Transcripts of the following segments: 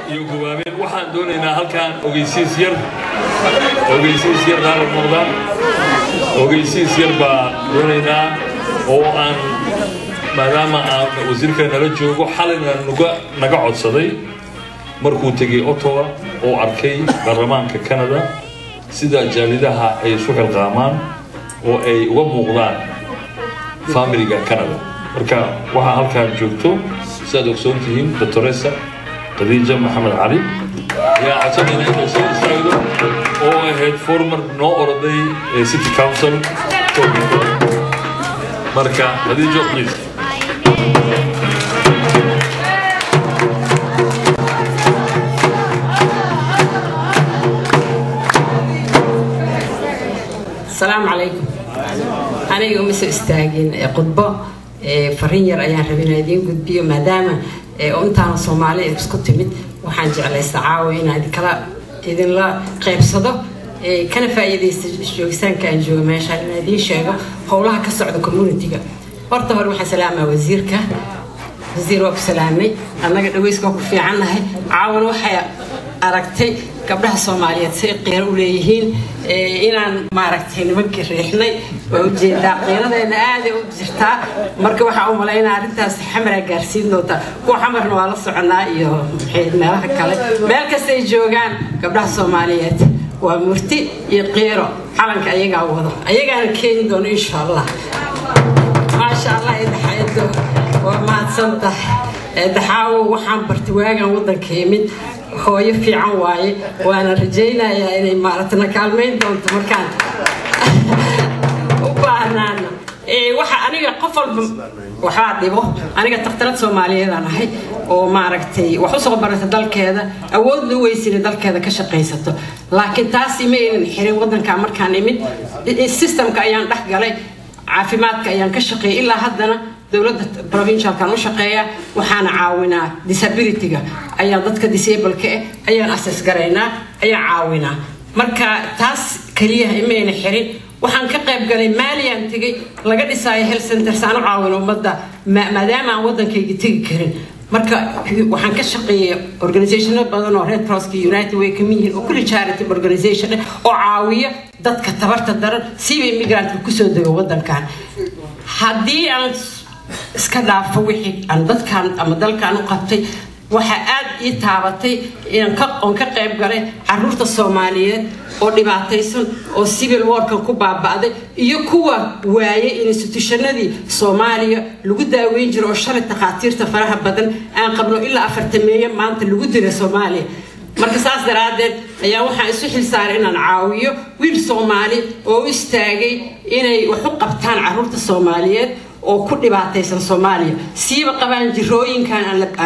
iyo gubaabeen waxaan doonaynaa halkaan ogeysiis yar ogeysiis yar qaala noqdaan ogeysiis yar baa doonaynaa oo aan maadaama aan wasiirka nala joogo xalina nuga naga codsaday markuu tegey ottawa oo arkay baarlamaanka canada sida jaalidaha ay isu xilqaamaan oo ay uga muuqdaan familiga canada marka waxaa halkaan joogto sidaad ogsoon tihiin doctoresa khadiija maxamed cali ayaa codsanayna inuu soo istaagdo oo ahayd former noo oroday ee city council marka khadiijo please asalaamu calaykum aniga uma soo istaagin khudbo fariin yar ayaan rabay inaan idiin gudbiyo maadaama intaana soomaali isku timid waxaan jeclaysta caawa inaan idinkala idinla qaybsado kana faa'iidaysta joogitaanka aan jooga meeshaan inaan idiin sheego howlaha ka socda communitiga horta hore waxaan salaamaa wasiirka wasiir waa ku salaamay annaga dhaweyska waa ku fiicannahay caawan waxay aragtay gabdhaha soomaaliyeed say qiiro u leeyihiin inaan maaragtay nimankii riixnay waa ujeedaa qiiradeena aaday u jirtaa marka waxaa u malaynaa arrintaas xamaraa gaarsiin doonta kuwa xamarna waa la soconaa iyo meelaha kale meel kastay joogaan gabdhaha soomaaliyeed waa murti iyo qiiro calanka ayagaa wado ayagaana keeni doono insha allah maasha allah eedaxayado waa mahadsan tahay daxaawo waxaan bartay waagan waddanka imid hooyo fiican waaye waana rajaynayaa inay maaragtay na kaalmayn doonto markaan u baahnaana waxa aniga qof walba waxbaa dhibo aniga takhtarad soomaaliyeedaan ahay oo maaragtay wax usoo barata dalkeeda awoodna u weysina dalkeeda ka shaqaysato laakiin taasi ma aynan xirin waddankaa markaan imid systemka ayaan dhex galay caafimaadka ayaan ka shaqeeyay ilaa haddana dowladda provincialkan u shaqeeya waxaana caawinaa disabilityga ayaan dadka disableka eh ayaan assess garaynaa ayaan caawinaa marka taas keliya imayna xirin waxaan ka qayb galay maaliyan tegay laga dhisaayo health centers aan u caawino ummadda maadaama aan waddankayga tegi karin marka waxaan ka shaqeeyay organizationo badan oo red crosska united way kamid yihiin oo kulli charity organization oo caawiya dadka tabarta daran siba immigrantka kusoo dego waddankan haddii aan iska dhaafo wixii aan dadkan ama dalkan u qabtay waxaa aad ii taabatay oon ka qayb galay caruurta soomaaliyeed oo dhibaataysan oo civil warkan ku baaba'day iyo kuwa waayay institutionadii soomaaliya lagu daaweyn jiro oo shalay takhaatiirta faraha badan aan qabno ilaa afartameeye maanta lagu dila soomaaliya marka saas daraaddeed ayaa waxaan isu xilsaaray inaan caawiyo wiil soomaali oo u istaagay inay wax u qabtaan caruurta soomaaliyeed oo ku dhibaataysan soomaaliya siiba qabaan jirooyinkan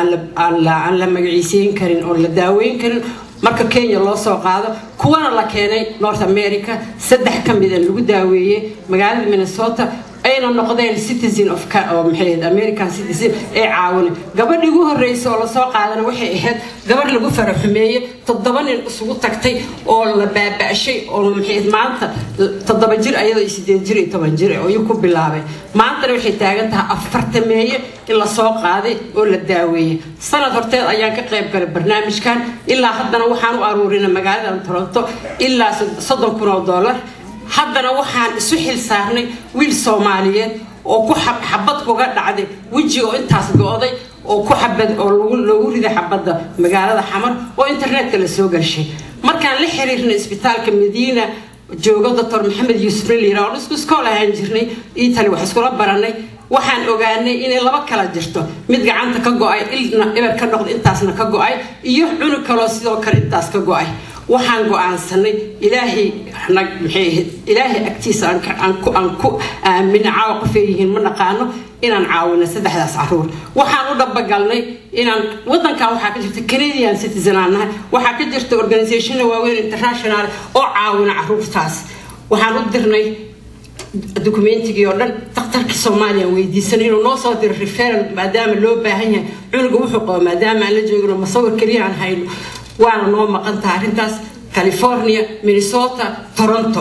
aan la magaciiseyn karin oon la daaweyn karin marka kenya loo soo qaado kuwana la keenay north america saddex ka mida lagu daaweeyey magaalada minnesota ayna noqdeen citizen of maxay american citizen ee caawina gabadhii ugu horreysa oo lasoo qaadana waxay ahayd gabadh lagu faraxumeeye toddoba nin isugu tagtay oo la baaba'shay oo maxay maanta toddoba jir ayadoo sideed jir iyo toban jir oo iyu ku bilaabay maantana waxay taagan tahay afartameeye in lasoo qaaday oo la daaweeyey sanad horteed ayaan ka qayb galay barnaamijkan ilaa haddana waxaan u aruurinay magaalada toronto ilaa soddon kun oo dollar haddana waxaan isu xil saarnay wiil soomaaliyeed oo ku xabad kuga dhacday weji oo intaas go-day oo ku xabad oo loogu riday xabadda magaalada xamar oo internetka la soo gashay markaan la xiriirnay isbitaalka madiina joogo doctor maxamed yuusuf liira oo isku iskool ahaan jirnay italy wax iskula baranay waxaan ogaanay inay laba kala jirto mid gacanta ka go-ay ilna eber ka noqda intaasna ka go-ay iyo cunug kaloo sidoo kale intaas ka go-ay waxaan go-aansanay ilaahay maxay ahayd ilaahay agtiisa aan ku aamina caawa qofay yihiin ma naqaano inaan caawino saddexdaas caruur waxaan u dhabagalnay inaan wadankan waxaa ka jirta canadian citizen aan nahay waxaa ka jirta organizationna waaweyn international oo caawina caruurtaas waxaan u dirnay dokumentigii oo dhan daktarkii soomaaliya weydiisanay inuu noo soo diro referal maadaama loo baahan yahay cunuga wuxuu qabo maadaama aan la joogino masawir keliya aan hayno waana noo maqan tahay arrintaas california minnesota toronto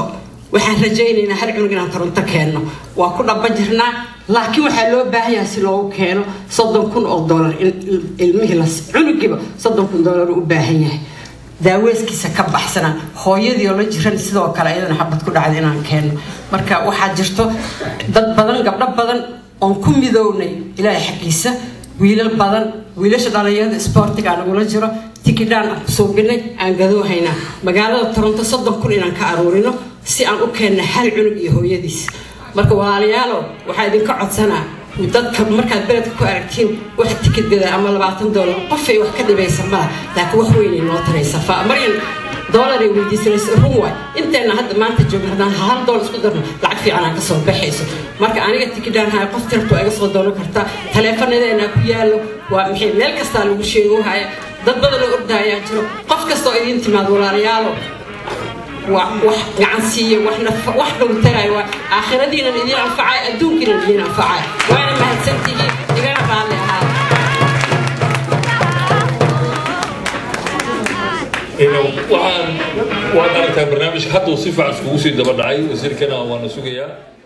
waxaan rajaynaynaa hal cunug inaan toronto keenno waa ku dhaba jirnaa laakiin waxaa loo baahan yahay si loogu keeno soddon kun oo dollar in ilmihii la cunugiiba soddon kun dollar u baahan yahay daaweeskiisa ka baxsana hooyadii oo la jiran sidoo kale ayadana xabad ku dhacda inaan keenno marka waxaa jirto dad badan gabdho badan oon ku midownay ilaahay xaggiisa wiilal badan wiilasha dhalinyarada isboortiga nagula jiro tikidhaan aan ku suubinay aan gadoohaynaa magaalada toronto soddon kun inaan ka aruurino si aan u keenna hal cunug iyo hooyadiis marka walaalayaalo waxaa idinka codsanaa dadka markaad beledka ku aragtiin wax tikid gadaa ama labaatan doolar qofay wax ka dhibaysa mala laakiin wax weynay noo taraysa maryan doolar ay weydiisanaysa run waay inteenna hadda maanta joogna haddaan hal doolar isku darno lacag fiican aan kasoo baxayso marka aniga tikidhaan haya qof tirto iga soo doonan kartaa taleefanadeenaa ku yaallo waa maxay meel kastaa lagu sheego haya dad badan oo ordaayaa jiro qof kastoo idiin timaad walaalayaalo wax gacan siiya wax dhowtarayo waa aakhiradiinan idiin anfacay adduunkiinan idiin anfacay waana mahadsantihiin igana raalli ahaa waxaan waad aragtaa barnaamijka hadduu si fiican iskugu sii daba dhacay wasiirkana waana sugayaa